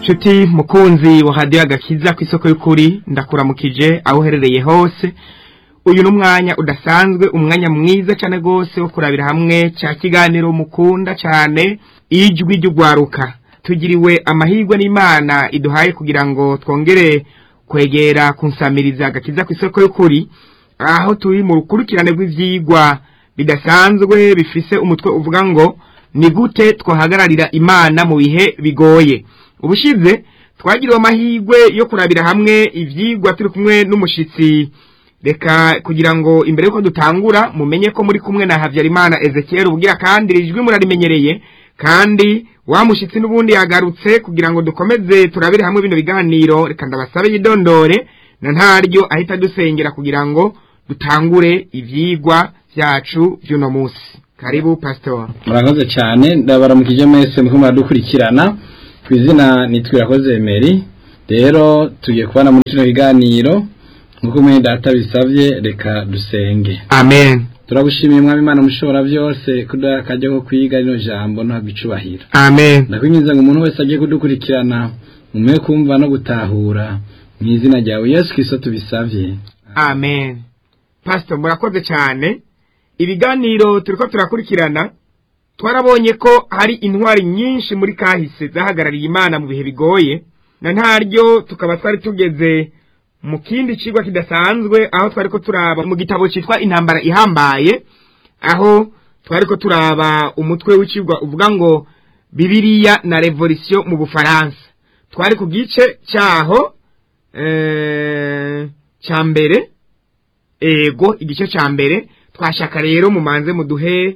nshuti mukunzi wa hadiyo agakiza ku isoko y'ukuri ndakuramukije aho uherereye hose uyu ni umwanya udasanzwe umwanya mwiza cyane rwose wo kurabira hamwe cya kiganiro mukunda cyane ijwi ry'ugwaruka tugiriwe amahirwe n'imana iduhaye kugira ngo twongere kwegera kunsamiriza agakiza ku isoko y'ukuri aho turi mu rukurikirane rw'ibyigwa bidasanzwe bifise umutwe uvuga ngo ni gute twahagararira imana mu bihe bigoye ubushize twagiriwe amahirwe yo kurabira hamwe ibyigwa turi kumwe n'umushyitsi reka kugira ngo imbere y'uko dutangura mumenye ko muri kumwe na habyarimana ezekiel ubwira kandi ijwi murarimenyereye kandi wa mushyitsi n'ubundi yagarutse kugira ngo dukomeze turabire hamwe bino biganiro reka ndabasabe yidondore na ntaryo ahita dusengera kugira ngo dutangure ibyigwa byacu by'uno munsi karibu pasitori murakoze cyane ndabaramukije mwese muko muradukurikirana ku izina nitwirakoze Emery rero tugiye kubana muri kino biganiro nk'uko mwene data bisabye reka dusenge amen turagushimiye mwami imana mushobora byose kudakajya ko kwiga rino jambo ntabwo icubahiro amen ndakwinjiza ngo umuntu wese agiye kudukurikirana umwe kumva no gutahura mu izina ryawe yesu kiso tubisabye amen pastor murakoze cyane ibiganiro turiko turakurikirana twarabonye ko hari intwari nyinshi muri kahise zahagarariye imana mu bihe bigoye na ntaryo tukaba twari tugeze mu kindi kigwa kidasanzwe aho twari ko turaba mu gitabo cyitwa intambara ihambaye aho twari ko turaba umutwe w'ikigwa uvuga ngo bibiriya na revolisiyo mu bufaransa twari ku gice cyaho cya mbere ego igice cya mbere twashaka rero mumanze muduhe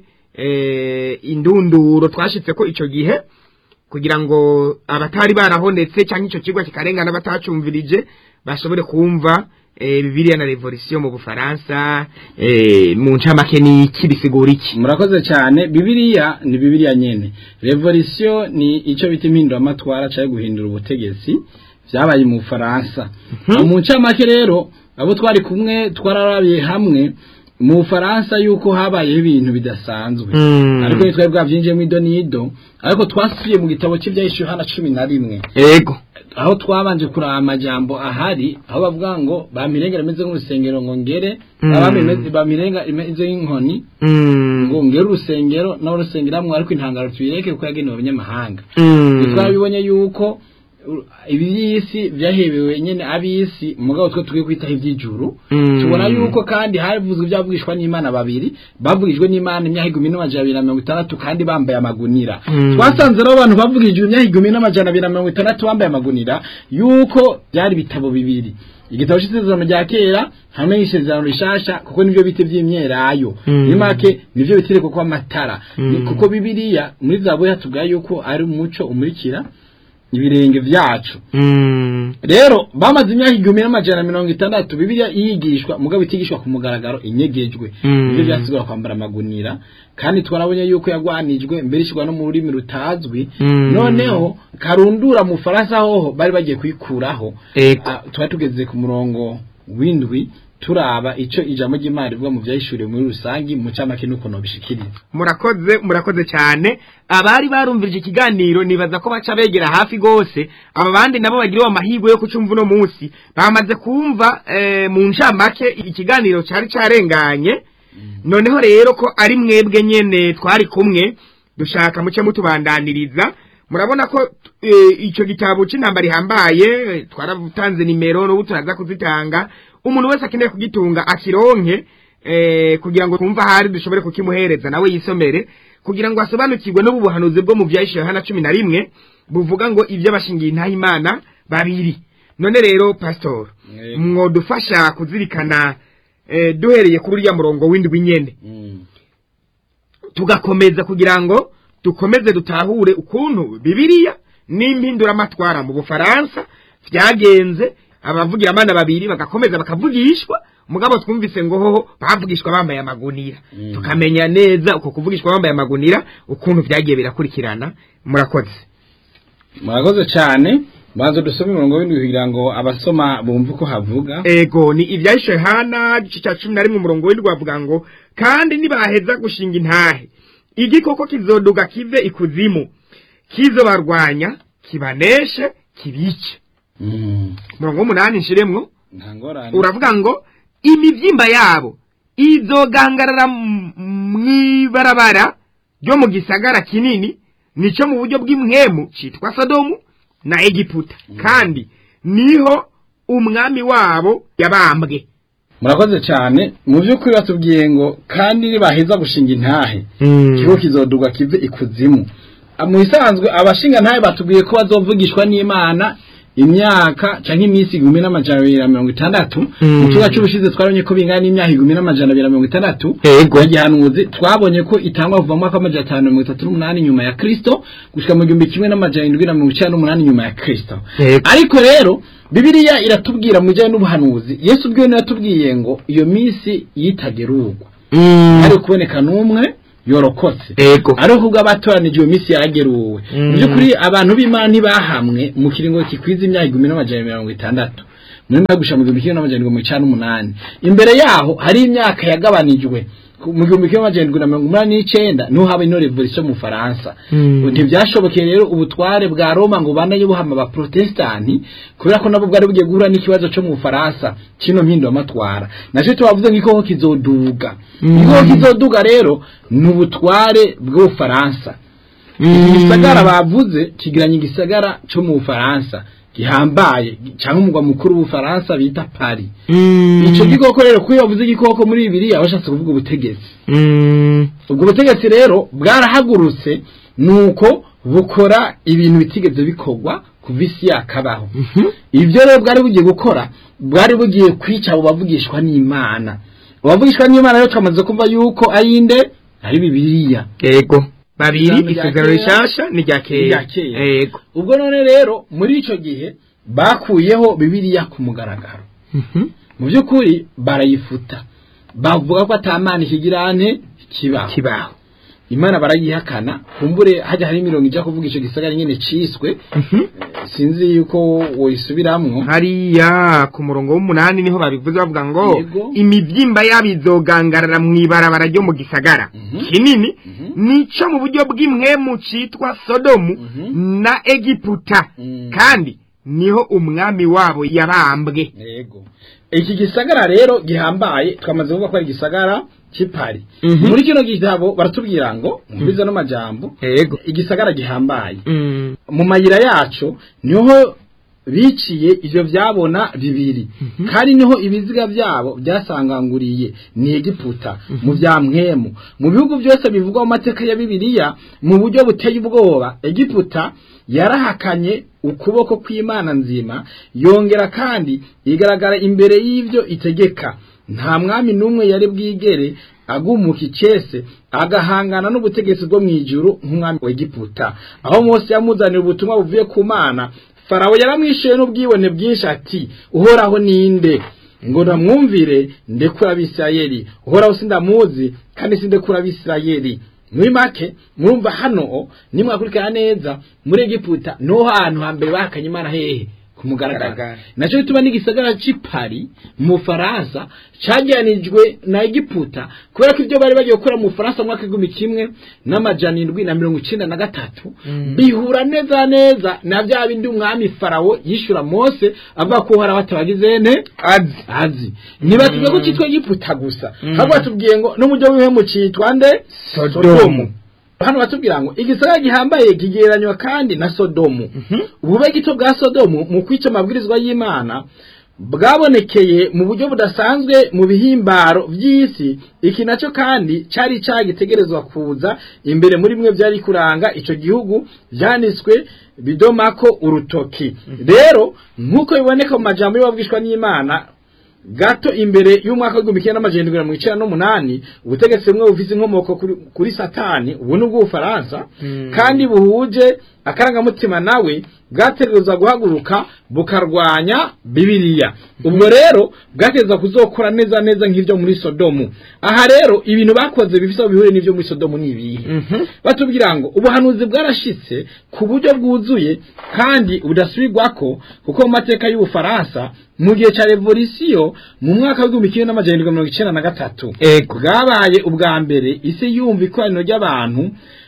indunduro twashyitse ko icyo gihe kugira ngo abatari barahonetse cyangwa icyo kigo kikarengana batacumvirije bashobore kumva bibiriya na revolisiyo mu bufaransa mu ncamake ni iki bisigura iki murakoze cyane bibiriya ni bibiriya nyine revolisiyo ni icyo bita impinduramatwara cyangwa guhindura ubutegetsi byabaye mu bufaransa mu ncamake rero abo twari kumwe twararabiye hamwe mu bufaransa yuko habayeho ibintu bidasanzwe ariko ntitwari bwabyinjiyemo ido n'ido ariko twasubiye mu gitabo cy'ibyahishe Yohana cumi na rimwe yego aho twabanje kuraba amajambo ahari aho bavuga ngo bamirengera imeze nk'urusengero ngo ngere bamirenga imeze nk'inkoni ngo ngere urusengero nawe rusengeramo ariko intangaro tuyireke kuko yagenewe abanyamahanga twabibonye yuko iby'isi byahebewe nyine ab'isi mugabo twe tukwiye kwitaho iby'ijuru tubona yuko kandi havuzwe ibyavugishwa n'imana babiri bavugijwe n'imana imyaka igihumbi n'amajana abiri na mirongo itandatu kandi bambaye amagunira twasanze rero abantu bavugijwe imyaka igihumbi n'amajana abiri na mirongo itandatu bambaye amagunira yuko byari ibitabo bibiri igitabo cy'isezerano rya kera hamwe n'isezerano rishasha kuko nibyo bita by'imyelayo muri make nibyo bitireko ko amatara kuko bibiriya muri zabuye hatubwira yuko ari umuco umurikira ibirenge byacu rero bamaze imyaka igihumbi n'amajana mirongo itandatu bibiliya yigishwa mugabo itigishwa ku mugaragaro inyegejwe ibyo byasigura kwambara amagunira kandi twarabonye yuko yagwanijwe mbere ishyirwa no mu rurimi rutazwi noneho karundura mu faransa hoho bari bagiye kuyikuraho tuba tugeze ku murongo w'indwi turaba icyo ijambo ry'imana rivuga mu byayishuriwe muri rusange mu cyamake n'ukuntu bishikiriza murakoze murakoze cyane abari barumvirije ikiganiro nibaza ko baca begera hafi rwose aba bandi nabo bagiriwe amahirwe yo kucumva uno munsi bamaze kumva mu ncamake ikiganiro cyari cyarenganye noneho rero ko ari mwebwe nyine twari kumwe dushaka muce mutubandaniriza murabona ko icyo gitabo cy'intambara ihambaye twaratanze nimero n'ubu turaza kuzitanga umuntu wese akeneye kugitunga akironke kugira ngo twumve ahari dushobore kukimuhereza nawe yisomere kugira ngo asobanukirwe n'ubu buhanuzi bwo mu byahishe hana cumi na rimwe buvuga ngo ibyo bashingiye intahimana babiri none rero pasitori mwodufasha kuzirikana duhereye kuri uriya murongo w'indwi nyine tugakomeza kugira ngo dukomeze dutahure ukuntu bibiriya n'impinduramatwara mu bufaransa byagenze abavugira amana babiri bagakomeza bakavugishwa mugabo twumvise ngo hoho bavugishwa bambaye amagunira tukamenya neza uko kuvugishwa bambaye amagunira ukuntu byagiye birakurikirana murakoze murakoze cyane banza dusome umurongo w'indwi kugira ngo abasoma bumve uko havuga ego ni ibyahishe hana igice cya cumi na rimwe umurongo w'indwi bavuga ngo kandi nibaheza gushinga intahe igikoko kizoduga kive ikuzimu kizobarwanya kibaneshe kibice Mm. murongo w'umunani nshiremwo nta ngorane uravuga ngo imibyimba yabo izogangarara m- mw'ibarabara ryo mu gisagara kinini nico mu buryo bw'imwemu citwa sodomu na egiputa kandi niho umwami wabo yabambwe murakoze cyane mu by'ukuri batubwiye ngo kandi nibaheza gushinga intahe ikigo kizoduga kive ikuzimu Ah, mu bisanzwe abashinga ntahe batubwiye ko bazovugishwa n'imana imyaka canke iminsi igihumbi n'amajana abiri na mirongo itandatu Mm. mu kibuga c'ubushize twabonye ko bingana n'imyaka igihumbi n'amajana abiri na mirongo itandatu Ego. ya gihanuzi twabonye ko itangwa kuva mu mwaka w'amajana atanu na mirongo itatu n'umunani nyuma ya kristo gushika mu gihumbi kimwe n'amajana indwi na mirongo icenda n'umunani nyuma ya kristo Ego. ariko rero bibiliya iratubwira mu bijyanye n'ubuhanuzi yesu ubwiwe niwe yatubwiye ngo iyo minsi yitagerurwa hari kuboneka n'umwe yorokotse ego ariko ubwo abatoranije iyo minsi yarageruwe Mm. mu by'ukuri abantu b'imana ntibahamwe mu kiringo kikwiza imyaka igihumbi n'amajana mirongo itandatu muri make gushika mu gihumbi kimwe n'amajana mirongo icana n'umunani imbere yaho hari imyaka yagabanijwe Ku- mu gihumbi kimwe n'amajana indwi na mirongo umunani n'icenda niho haba ino revolution mu faransa Mm. ntibyashobokeye rero ubutware bwa roma ngo banaye buhama abaprotestanti kubera ko nabo bwari bugiye guhura n'ikibazo cyo mu bufaransa kino mpinduwamatwara nacyo tubavuze nk'ikoko kizoduga Mm. igikoko kizoduga rero ni ubutware bw'ubufaransa igisagara bavuze kigiranye igisagara cyo mu bufaransa gihambaye cyangwa umugwa mukuru w'ubufaransa bita paris icyo gikoko rero kuko iyo bavuze igikoko muri bibiliya bashatse kuvuga ubutegetsi ubwo butegetsi rero bwarahagurutse nuko bukora ibintu bitigeze bikorwa kuva isi yakabaho ibyo rero bwari bugiye gukora bwari bugiye kwica abo bavugishwa n'imana abavugishwa n'imana rero twamaze kumva yuko ari inde ari bibiliya ego babiri Ijambo rya isezerano kera, rishasha n'irya n'irya kera kera. ego ubwo none rero muri icyo gihe bakuyeho bibiliya ku mugaragaro Mhm. mu by'ukuri barayifuta bavuga ko atamana ikigirane kibaho kibaho imana barayihakana kumbure hajya hari imirongo ijya kuvuga icyo gisagara nyine ciswe Mhm. sinzi yuko woyisubiramwo hariya ku murongo w'umunani niho babivuze bavuga ngo Yego. imibyimba yabo izogangarara mu ibarabara ryo mu gisagara Mhm. kinini Mhm. nico mu buryo bw'imwemu citwa sodomu Mhm. na egiputa Mm. kandi niho umwami wabo yabambwe yego iki gisagara rero gihambaye twamaze kuvuga ko ari igisagara cy'ipari Mhm. muri kino gitabo baratubwira ngo mbiza n'amajambo ego igisagara gihambaye Mm. mu mayira yacu niho biciye ivyo vyabona bibiri kandi niho ibiziga byabo byasanganguriye ni egiputa mu vya mwemu mu bihugu byose bivugwa mu mateka ya bibiliya mu buryo buteye ubwoba egiputa yarahakanye ukuboko kw'imana nzima yongera kandi igaragara imbere y'ivyo itegeka nta mwami n'umwe yari bwigere agumuka icese agahangana n'ubutegetsi bwo mu ijuru nk'umwami wa egiputa aho mose yamuzanira ubutumwa buvuye ku mana farawo yaramwishuye n'ubwibone bwinshi ati uhoraho ninde ngo namwumvire ndekura abisirayeli uhoraho sindamuzi kandi sindekura abisirayeli muri make murumva hano nimwakurikirana neza muri egiputa niho hantu hambere bahakanye imana hehe ku mugaragaro Mugaragaro. nacyo bituma n'igisagara c'ipari mu faransa cageranijwe na egiputa kubera ko ibyo bari bagiye gukora mu faransa mu mwaka w'igihumbi kimwe n'amajana indwi na mirongo icenda na gatatu Mm. bihura neza neza na bya bindi umwami farawo yishura mose avuga ko hari abatabagize ne azi azi ntibatubwiye ko cyitwa egiputa gusa Mm. ahubwo batubwiye ngo n'umujyi w'ibihemu cyitwa nde Sodomu. hano batubwira ngo igisagara gihambaye kigereranywa kandi na sodomu ubube gito bwa sodomu mu kwica amabwirizwa y'imana bwabonekeye mu buryo budasanzwe mu bihimbaro by'isi iki nacyo kandi cyari cyagitegerezwa kuza imbere muri bimwe byari kuranga icyo gihugu byanditswe bidomako urutoki rero nk'uko biboneka mu majambo y'ababwishwa n'imana gato imbere y'umwaka w'igihumbi kimwe n'amajana indwi na mirongo icenda n'umunani ubutegetsi bumwe bufise inkomoko kuri, kuri satani ubu ni ubw'ubufaransa Mm. kandi buhuje akarangamutima nawe bwategereza guhaguruka bukarwanya bibiliya ubwo rero bwategereza kuzokora neza neza nk'ibyo muri sodomu aha rero ibintu bakoze bifise aho bihuriye n'ibyo muri sodomu ni ibihe Mhm. batubwira ngo ubuhanuzi bwarashitse ku buryo bwuzuye kandi budasubirwako kuko mu mateka y'ubufaransa mu gihe cya revolisiyo mu mwaka w'igihumbi kimwe n'amajana indwi mirongo icenda na gatatu ego bwabaye ubwa mbere isi yumva ikoraniro ry'abantu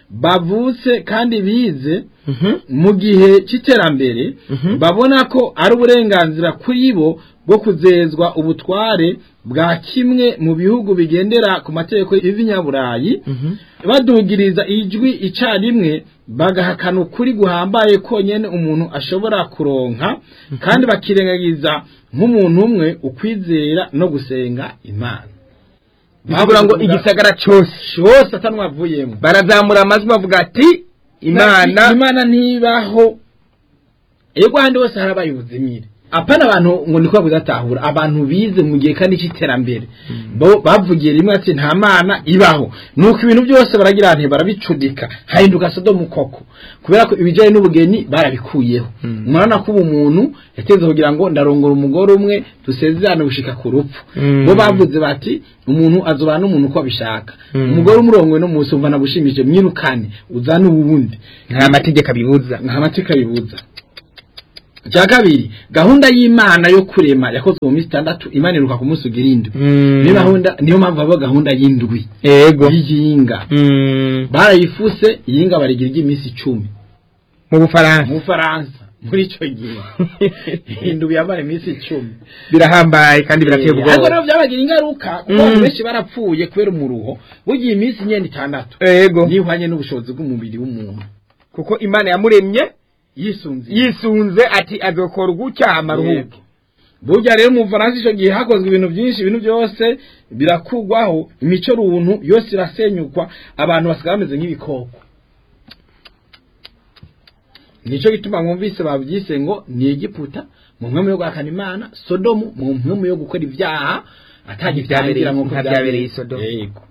bavutse kandi bize Mhm. mu gihe cy'iterambere Mhm. babona ko ari uburenganzira kuri bo bwo kuzezwa ubutware bwa kimwe mu bihugu bigendera ku mategeko y'ibinyaburayi Mhm. badugiriza ijwi icyarimwe bagahakana ukuri guhambaye konyine umuntu ashobora kuronka kandi bakirengagiza nk'umuntu umwe ukwizera no gusenga imana bivuga ngo igisagara cyose cyose atanwavuyemo barazamura amajwi bavuga ati imana imana ntibaho ego ahandi hose harabaye ubuzimire apana abantu ngo niko kudatahura abantu bize mu gihe kandi cy'iterambere bo bavugiye rimwe ati nta mana ibaho nuko ibintu byose baragira nti barabicudika hahinduka sodomu koko kubera ko ibijyanye n'ubugeni barabikuyeho Mm. murabona ko ubu muntu yateze kugira ngo ndarongora umugore umwe dusezerane gushika ku rupfu Mm. bo bavuze bati umuntu azobana n'umuntu uko abishaka Mm. umugore umurongowe no munsi umva nagushimije mwirukane uzane uwundi nta mategeko abibuza nta mateka bibuza icya kabiri gahunda y'imana yo kurema yakozwe mu minsi itandatu imana iruka ku munsi ugira indwi niyo gahunda niyo mpamvu haba gahunda y'indwi yego y'iyinga Mm. barayifuse iyinga barigira iry'iminsi icumi mu bufaransa mu bufaransa muri icyo gihe indwi yamara iminsi icumi birahambaye kandi birateye ariko ubwoba rero byabagira ingaruka kuko Mm. abantu benshi barapfuye kubera umuruho bugiye iminsi inyenda itandatu yego nihwanye n'ubushobozi bw'umubiri w'umuntu kuko imana yamuremye yisunze yisunze ati azokora gutya amaruhuko burya rero mu Bufaransa icyo gihe hakozwe ibintu byinshi ibintu byose birakugwaho imico runtu yose irasenyukwa abantu basigaye bameze nk'ibikoko nicyo gituma mwumvise babyise ngo ni Egiputa mu mpemu yo guhakana imana sodomu mu mpemu yo gukora ibyaha atagitangira nk'uko nka byabereye i Sodomu. yego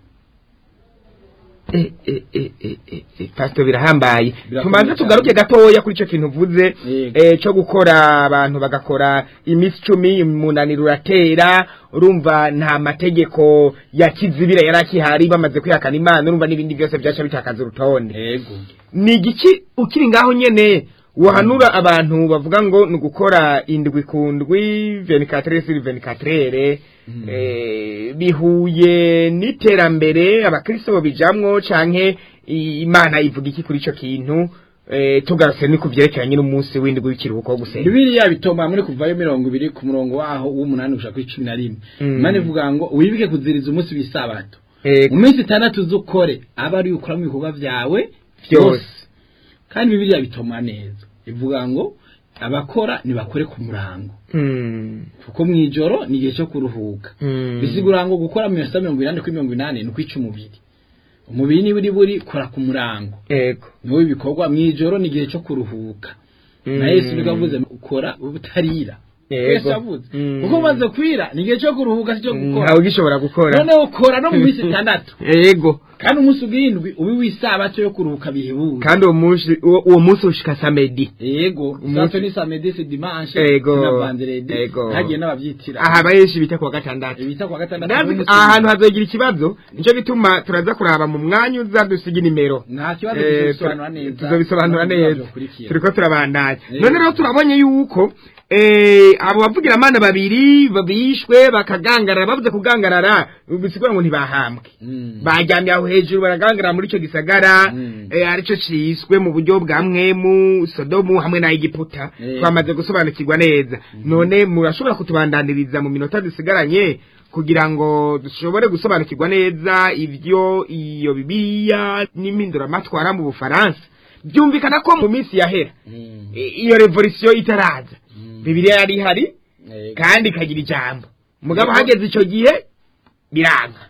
Eh, eh, eh, eh, eh, eh, pastor birahambaye Birakomeye tumanze cyane. tugaruke gatoya kuri icyo kintu uvuze Yego. eh, cyo gukora abantu bagakora iminsi icumi umunaniro uratera urumva nta mategeko ya kizibira yari akihari bamaze kwihakana imana urumva n'ibindi byose byaca bitakaza urutonde yego ni igiki ukiri ngaho nyene wahanura abantu bavuga ngo ni ugukora indwi ku ndwi venikatere siri venikatere Mm. eh, bihuye n'iterambere abakristo babijamwo canke i- imana ivuga iki kuri ico kintu eh, tugarutse ni ku vyerekeranye n'umunsi w'indwi w'ikiruhuko wo gusenga Bibiliya bitoma muri kuvayo mirongo ibiri ku murongo waho w'umunani gushaka kuri cumi na rimwe Mm. imana ivuga ngo wibuke kuziriza umunsi w'isabato Ego. mu minsi itandatu z'ukore aba ari ukora mu bikorwa byawe Byose. kandi bibiliya bitoma neza ivuga ngo abakora ntibakore ku murango Mm. kuko mu ijoro ni igihe cyo kuruhuka Mm. bisigura ngo gukora mu minota mirongo inani kuri mirongo inani ni ukwica umubiri umubiri niba uri buri kora ku murango Ego. niwo ibikorwa mu ijoro ni igihe cyo kuruhuka Mm. na yesu nibwo avuze ukora utarira Yego. yesu avuze Mm. kuko umaze kwira ni igihe cyo kuruhuka si cyo gukora ntawe ugishobora gukora noneho ukora no mu minsi itandatu yego kandi umunsi ugindwi ubi w'isabato yo kuruhuka bihebuje kandi uwo munsi uwo uwo munsi ushika samedi yego Umunsi- sato ni samedi si dimanche Yego. na vendredi Yego. hagiye n'ababyitira aha benshi bita kuwa gatandatu bita kwa gatandatu Nazi n'umunsi aha hantu w'indwi. hazogira ikibazo nicyo gituma turaza kuraba mu mwanya uza dusiga inimero nta kibazo Eh, tuzobisobanura neza tuzobisobanura neza Tuzobikurikira. turiko turabandanya Eh. none rero turabonye yuko eh, abo bavugiramana babiri bishwe bakagangarara bavuze kugangarara bisigura ngo ntibahambwe Mm. bajyamye aho hejuru baragangarara muri icyo gisagara Mm. eh, aricyo ciswe mu buryo bwa mwemu sodomu hamwe na egiputa Eh. twamaze gusobanukirwa neza none murashobora kutubandaniriza mu minota dusigaranye kugira ngo dushobore gusobanukirwa neza ibyo iyo bibiliya n'impinduramatwara mu bufaransa byumvikana ko mu minsi yahera Mm. i- iyo revolisiyo itaraza Mm. bibiliya yari ihari Yego. kandi ikagira ijambo mugabo Yego. hageze icyo gihe biranga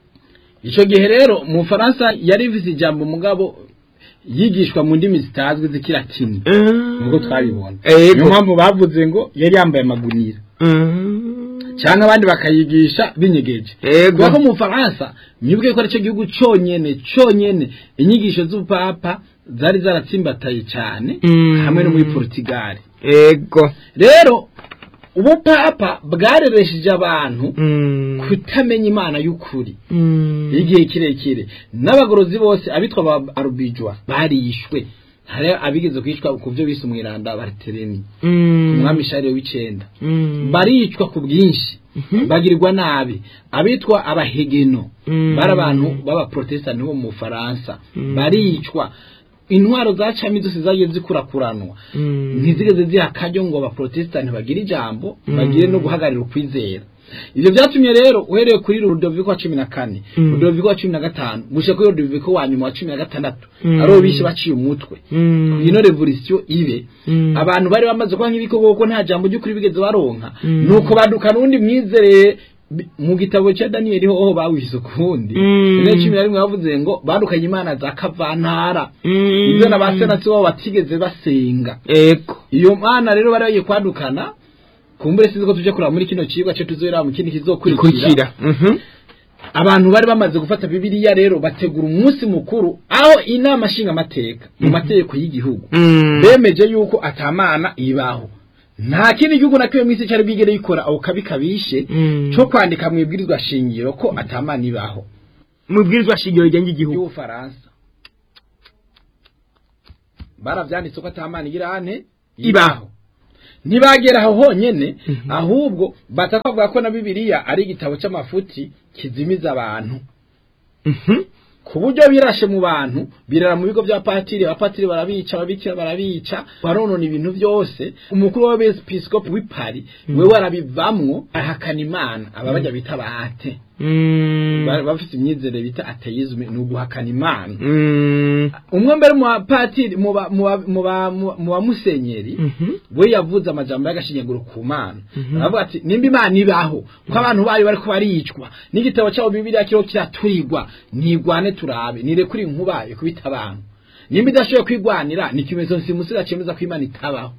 icyo gihe rero mu Faransa yari ifite ijambo mugabo yigishwa mu ndimi zitazwi z'ikilatini nubwo twabibona Yego. niyo mpamvu bavuze ngo yari yambaye amagunira cyangwa abandi bakayigisha binyegeje Yego. kubera ko mu Faransa mwibuke ko aricyo gihugu cyonyene cyonyene inyigisho z'ubupapa zari zaratsimbataye cyane Mm. hamwe no muri Portugal ego rero ubupapa bwareresheje abantu Mm. kutamenya imana y'ukuri Mm. igihe kirekire n'abagorozi bose abitwa ba arubijwa barishwe hari abigeze kwicwa ku byo bise umwiranda baritereni Mm. umwami sharire w'icenda Mm. baricwa ku bwinshi Mhm. bagirirwa nabi abitwa abahegeno Mm. bari abantu b'abaprotestani bo mu Faransa Mm. baricwa intwaro za cami zose zagiye zikurakuranwa Mm. ntizigeze ziha akaryo ngo abaprotestani bagire ijambo Mm. bagire no guhagararira ukwizera ivyo vyatumye rero uhereye kuri Rudoviko wa cumi na kane Mm. Rudoviko wa cumi na gatanu gushika kuri Rudoviko wa nyuma wa cumi na gatandatu Mm. aribo bishe baciye umutwe Mm. ino revolution ibe Mm. abantu bari bamaze kuba nk'ibikoko kuko nta jambo ry'ukuri bigeze baronka Mm. nuko badukana undi mwizereye bi- mu gitabo cya daniyeli hoho bawise ukundi Mm. rero cumi na rimwe bavuze ngo badukanye imana za kavantara Mm. ibyo na ba senatsi babo batigeze basenga ego iyo mana rero bari bagiye kwadukana kumbure sinzi ko tuje kuraba muri kino cigwa cyo tuzohera mu kindi kizokurikira ikurikira Mhm. abantu bari bamaze gufata bibiliya rero bategura umunsi mukuru aho inama nshingamateka mu mategeko y'igihugu Mm. bemeje yuko atamana ibaho nta kindi gihugu na kimwe mw'isi cyari bwigere gikora ako kabi kabishe Mm. cyo kwandika mu ibwirizwa shingiro ko atamana ibaho mubwirizwa shingiro rigenga igihugu y'ubufaransa baravyanditse ko atamana igira ane Ibaho. ntibagera aho honyene Mhm. ahubwo batakavuga ko na bibiliya ari igitabo c'amafuti kizimiza abantu Mhm. ku buryo birashe mu bantu birara mu bigo bya patiri abapatiri barabica ababikira barabica baronona ibintu byose umukuru w'abepiskopi w'i Paris we warabivamwo ahakana imana aba bajya bita bahate Mm. Ba- bafite imyizerere bita ateisme ni uguhakana imana Mm. umwe mbere mu bapatiri mu ba- mu ba- mu ba- mu- mu bamusenyeri Mhm. we yavuze amajambo y'agashinyaguro ku mana Mhm. aravuga ati nimba imana ibaho ko abantu bayo bariko baricwa n'igitabo cyabo bibiliya kiriho kiraturirwa ntigwane turabe nirekure inkuba ikubita abantu nimba idashoboye kwigwanira ni ikimenyetso nsimusira cemeza ko imana itabaho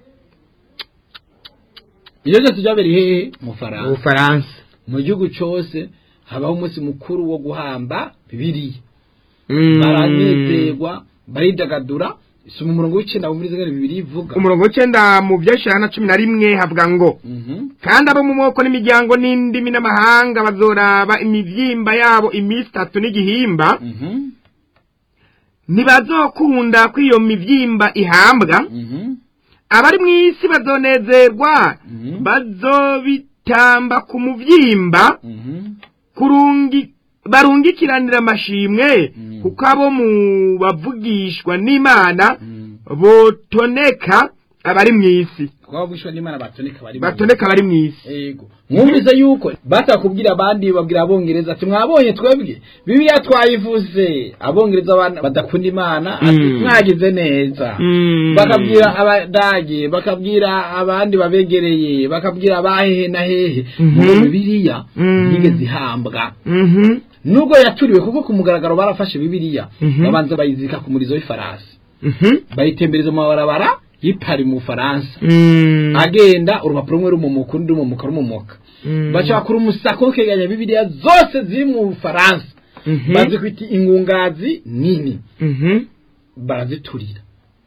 iyo byose byabereye hehe mu faransa ubufaransa mu gihugu cose habaho umunsi mukuru wo guhamba bibiliya Mm. baranezerwa baridagadura soma umurongo w'icenda muri zingana bibiri ivuga umurongo w'icenda mu byashira na cumi na rimwe havuga ngo Mhm. kandi abo mu moko n'imiryango n'indimi n'amahanga bazoraba imivyimba yabo iminsi itatu n'igihimba Mhm. ntibazokunda ko iyo mivyimba ihambwa Mhm. abari mu isi bazonezerwa Mhm. bazobitamba ku muvyimba Mhm. kurungi barungikiranira amashimwe Mm. kuko abo mu bavugishwa n'imana Mhm. botoneka abari mu isi kuba bwishwa n'imana batoneka bari mu- batoneka abari mu isi Ego. Mwumvise yuko bata kubwira abandi babwira abongereza ati mwabonye twebwe bibiliya twayivuze abongereza abana badakunda imana ati Mm. mwagize neza Mm. bakabwira abadage bakabwira abandi babegereye bakabwira abahehe na hehe Mhm. ngo bibiliya Mm. yigeze ihambwa Mhm. nubwo yaturiwe kuko ku mugaragaro barafashe bibiliya Mhm. babanza bayizirika ku murizo w'ifarasi Mhm. bayitembereza mu mabarabara y'ipari mu Faransa Mm. agenda urupapuro rumwe rumumuka urundi rumumuka rumumuka Mm. baca bakora umusako keganya bibiliya zose ziri mu Faransa Mhm. bazikwita ingungazi nini Mhm. baraziturira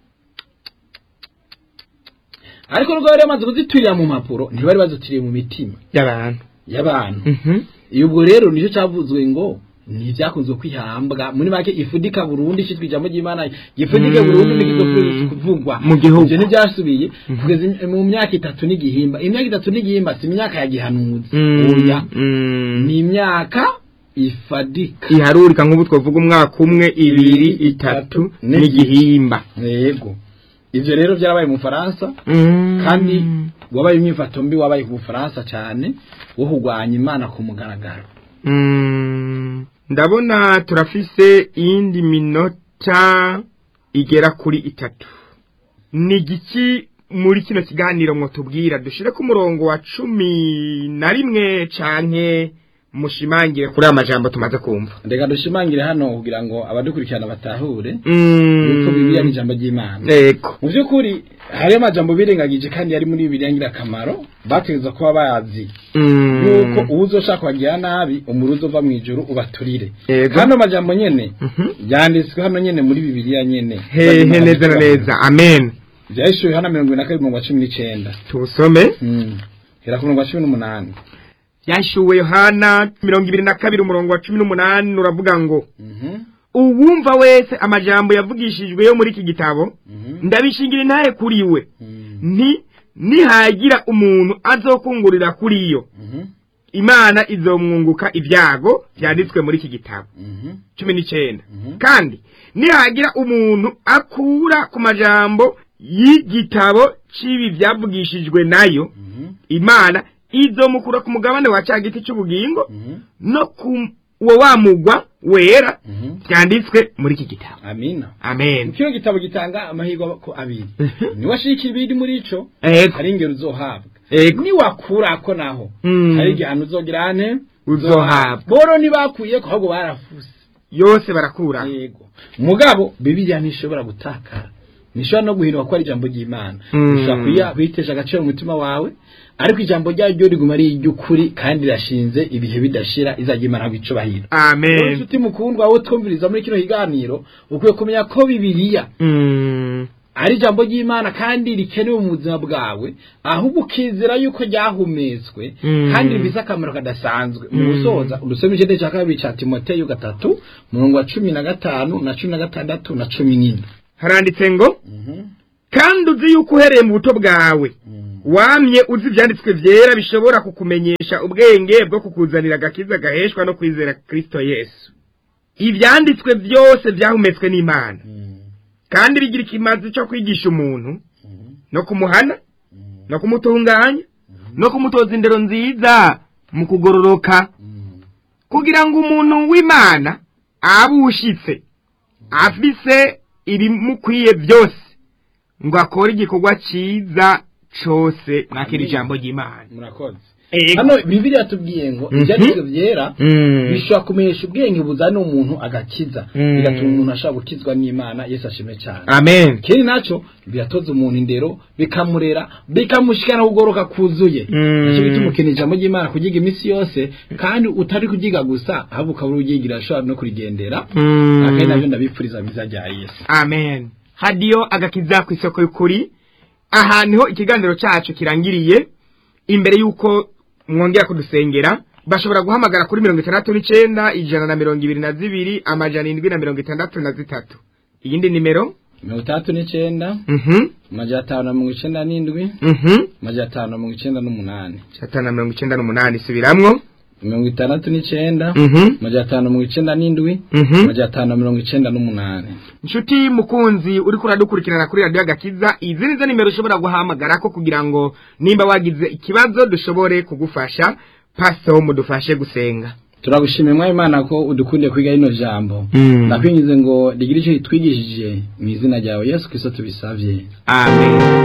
ariko nubwo bari bamaze kuziturira mu mpapuro ntibari bazituriye mu mitima y'abantu y'abantu Mhm. iyo ubwo rero nicyo cyavuzwe ngo ntibyakunzwe kwihambwa muri make ifudika burundu ishyitwa ijambo ry'imana gifudike Mm. burundu n'ikizokwiriye kuvugwa Mu gihugu. ibyo ntibyasubiye kugeza im- mu myaka itatu n'igihimba imyaka itatu n'igihimba si imyaka ya gihanuzi Mm. oya Mm. ni imyaka ifadika iharurika nk'ubu twavuga umwaka umwe ibiri itatu n'igihimba yego ivyo rero byarabaye mu Faransa Mm. kandi wabaye imyifato mbi wabaye ku Bufaransa cyane wo kurwanya imana ku mugaragaro Mm. ndabona turafise iyindi minota igera kuri itatu ni igiki muri kino kiganiro mwotubwira dushire ku murongo wa cumi na rimwe canke mushimangire kuri aya majambo tumaze kumva reka dushimangire hano kugira ngo abadukurikirana batahure Mm. yuko bibiliya ni ijambo ry'imana Ego. mu by'ukuri hariyo amajambo birengagije kandi yari muri bibiliya ngirakamaro bategereza kuba bazi Mm. yuko uwo uzoshaka kubagira nabi umuruzi uva mu ijuru ubaturire Ego. kandi amajambo nyene Mhm. yanditswe hano nyene muri bibiliya nyene hehe neza na neza amen byahishuriwe hano mirongo ibiri na kabiri umurongo wa cumi n'icenda tuwusome Mm. hera ku murongo wa cumi n'umunani yashyuwe yohana mirongo ibiri na kabiri umurongo wa cumi n'umunani uravuga ngo Mhm. uwumva wese amajambo yavugishijwe yo muri iki gitabo ndabishingira intahe kuri we nti nihagira umuntu azokungurira kuri yo imana izomwunguka ibyago byanditswe muri iki gitabo cumi n'icyenda kandi nihagira umuntu akura ku majambo y'igitabo cy'ibi byavugishijwe nayo imana izomukura ku mugabane wa cya giti cy'ubugingo no ku uwo wamugwa wera byanditswe muri iki gitabo amina amen kino gitabo gitanga amahirwe ko abiri niwashika ibiri muri ico Ego. hari ingero uzohabwa Ego. niwakurako naho Mm. hari igihano uzogira ane Uzohabwa. boro ntibakuyeko ahubwo barafuse yose barakura yego mugabo bibiliya ntishobora gutakara ntishobora no guhindura ko ari ijambo ry'imana Mm. ushobora kuya- kuyitesha agaciro mu mutima wawe ariko ijambo ryayo riguma ari iry'ukuri kandi rirashinze ibihe bidashira izajya imana bicubahiro rero amen inshuti mukundwa wowe twumviriza muri kino kiganiro ukwiye kumenya ko bibiliya Mm. ari ijambo ry'imana kandi rikenewe mu buzima bwawe ahubwo ukizera yuko ryahumetswe Mm. kandi rifise akamaro kadasanzwe mu Mm. gusoza udusome igitego cya kabiri cya timoteyo gatatu murongo wa cumi na gatanu na cumi na gatandatu na cumi n'ine haranditse ngo kandi uzi yuko uhereye mu buto bwawe wamye uzi ibyanditswe byera bishobora kukumenyesha ubwenge bwo kukuzanira agakiza gaheshwa no kwizera kristo yesu ibyanditswe byose byahumetswe n'imana kandi bigira ikimazi cyo kwigisha umuntu no kumuhana no kumutunganya no kumutoza indero nziza mu kugororoka kugira ngo umuntu w'imana abe ushitse afise ibimukwiye byose ngo akore igikorwa cyiza cose mwakira ijambo ry'imana murakoze Ego. hano bibiliya tubwiye ngo Mhm. ibyanditswe byera Mm. bishobora kumenyesha ubwenge buzana umuntu agakiza Mm. bigatuma umuntu ashobora gukizwa n'imana yesu ashime cyane amen ikindi nacyo biratoza umuntu indero bikamurera bikamushikana kugoroka kuzuye Mm. nicyo bituma ukeneye ijambo ry'imana kugiga iminsi yose kandi utari kugiga gusa ahubwo ukaba urugigira ashobora no kurigendera Mm. akenshi nabyo ndabipfuriza biza rya yesu amen hadiyo agakiza ku isoko y'ukuri aha niho ikiganiro cyacu kirangiriye imbere y'uko mwongera kudusengera bashobora guhamagara kuri mirongo itandatu n'icyenda ijana na mirongo ibiri na zibiri amajana indwi na mirongo itandatu na zitatu iyindi nimero mirongo itandatu n'icyenda mhm amajana atanu na mirongo icyenda n'indwi mhm amajana atanu na mirongo icyenda n'umunani atanu na mirongo icyenda n'umunani subiramwo mirongo itandatu n'icyenda mhm amajana atanu na mirongo icyenda n'indwi mhm amajana atanu na mirongo icyenda n'umunani inshuti mukunzi uri kuradukurikirana kuri radiyo agakiza izi nizo nimero ushobora guhamagara ko kugira ngo nimba wagize ikibazo dushobore kugufasha paso mudufashe gusenga turagushimiye mwari imana ko udukundiye kwiga rino jambo Mm. ndakwinjize ngo rigire icyo ritwigishije mu izina ryawe yesu kirisito tubisabye amen